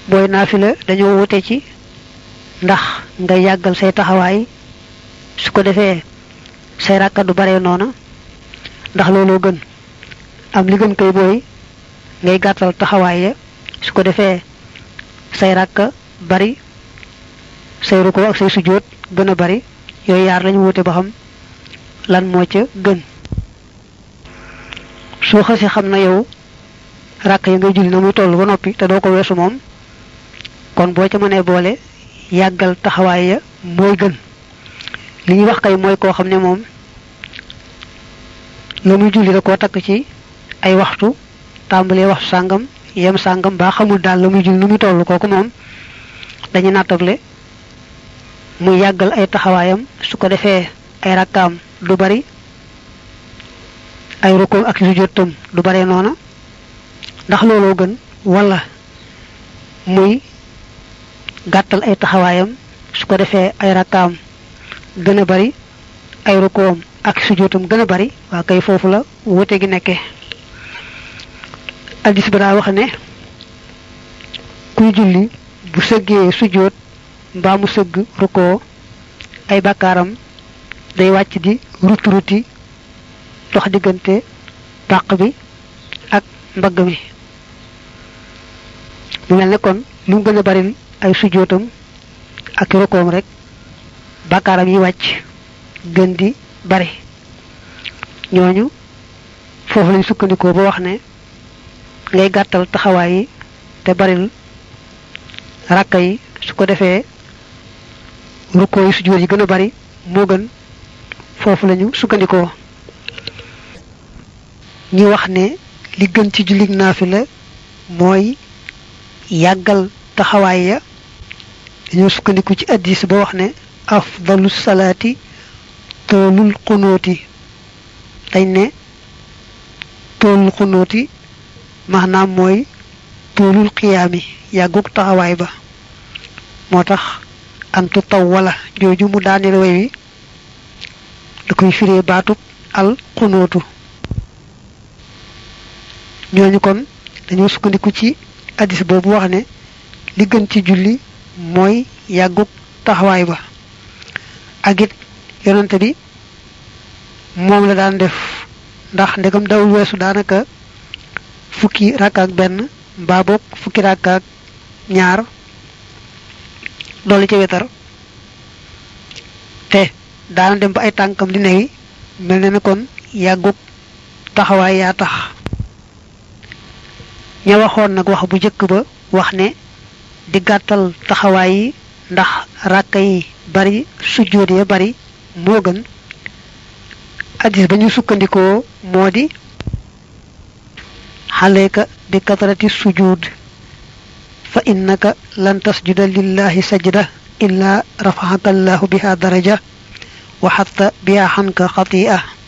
booy naafila dañoo wute ci ndax nga yàggal say taxawaay su ko defee say rakka du bare noona ndax looloo gën am li gën koy booy ngay gàttal taxawaay ya su ko defee say rakka bari say ruko ak say sujjóot gën a bari yooyu yaar lañu wute ba xam lan moo ca gën soo xasee xam na yow rakk yi ngay julli na muy toll ba noppi te doo ko weesu moom kon boo ca mënee boole yàggal taxawaay ya mooy gën li ñuy wax kay mooy koo xam ne moom la muy julli da koo takk ci ay waxtu tàmbalee waxtu sàngam yem sàngam baa xamul daal la muy julli nu muy toll kooku moom dañu nattable muy yàggal ay taxawaayam su ko defee ay rakkaam du bari ay rukkoo ak sujjóotam du bare noona ndax looloo gën wala muy gàttal ay taxawaayam su ko defee ay rakkaam gën a bari ay rukkoom ak sujjóotam gën a bari waa kay foofu la wute gi nekke addis ba daa wax ne kuy julli bu sëggee sujjóot mbaa mu sëgg rukkoo ay bakkaaram day wàcc di ruti ruti dox diggante pàq bi ak mbagg mi mu mel ne kon lu mu gën a bari ay sujjóotam ak rukkoom rek bakkaaram yi wàcc gën di bari ñooñu foofu lañ sukkandikoo ba wax ne ngay gàttal taxawaay yi te baril rakka yi su ko defee rukkoo yi sujjóot yi gën a bari moo gën foofu lañu sukkandikoo ñi wax ne li gën ci jullit naafila mooy yàggal taxawaay ya dañoo sukkandiku ci addis ba wax ne afdalu salaati toolul xunooti dañ ne toolul xunooti maanaam mooy toolul xiyaami yàggug taxawaay ba moo tax antu taw wala jooju mu daaneel way wi da koy firee baatub al xunootu ñooñu kon dañoo sukkandiku ci addis boobu wax ne li gën ci julli mooy yàggug taxawaay ba ak it yonante bi moom la daan def ndax ndegam dawul weesu daanaka fukki rakka ak benn mbaa boog fukki rakka ak ñaar loolu ci wetar te daana dem ba ay tànkam di newi mel na ne kon yàggug taxawaay yaa tax ña waxoon nag wax bu jëkk ba wax ne di gàttal taxawaay yi ndax ràkka yi bari sujjóot ya bari moo gën addis ba ñu sukkandikoo moo di xaleeka bi katarati sujud fa innaka lan tasjuda lillahi sajda illa rafaxaka allahu biha daraja wa xatta biha xanka xati'a